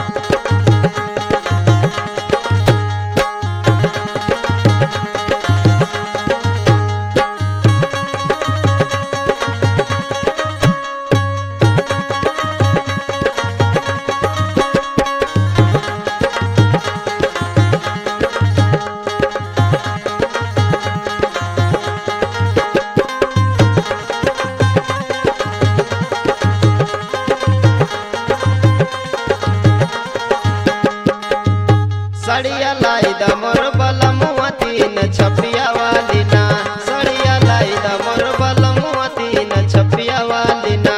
सड़िया लाई the more बलमुआ तीन छपिया वाली ना सड़िया लाई द मोर बलमुआ तीन छपिया वाली ना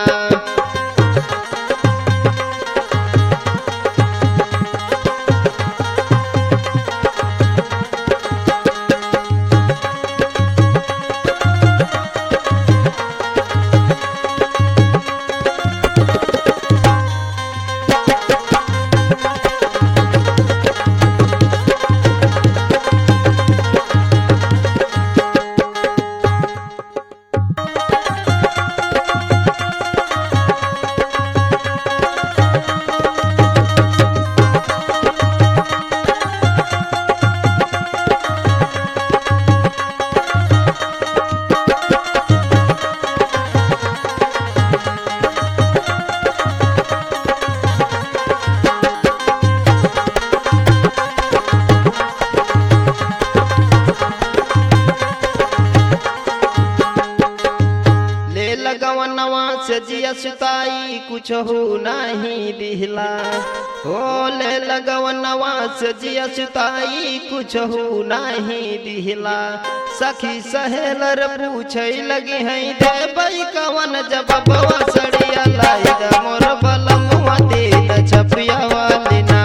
ले लगवनवा से जिया सुताई कुछ हो नहीं दिहला हो ले लगवनवा से जिया सुताई कुछ हो नहीं दिहला सखी सहेलर पूछे लगी है देबई कवन जब बवा सड़िया लाई द मोर बलमुआ दे द छपिया वाली ना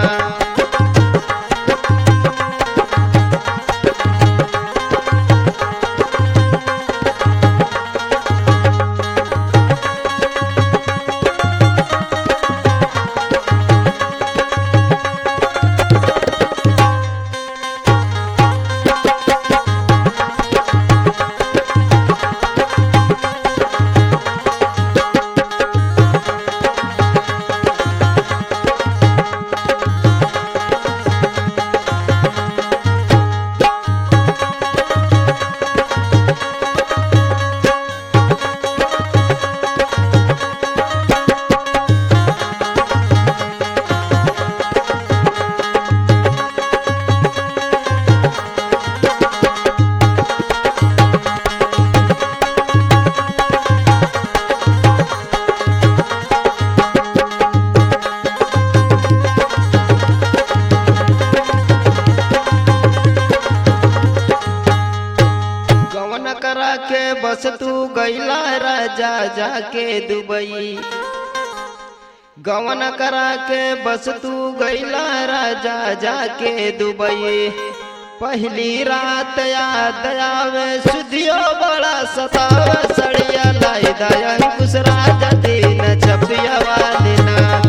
गवन करा के बस तू गैला राजा जाके दुबई गवन करा के बस तू गैला राजा जाके दुबई पहली रात याद आवे सुधियो बड़ा सतावे सड़िया लाई दया कुछ राजा दिन छपिया वाली ना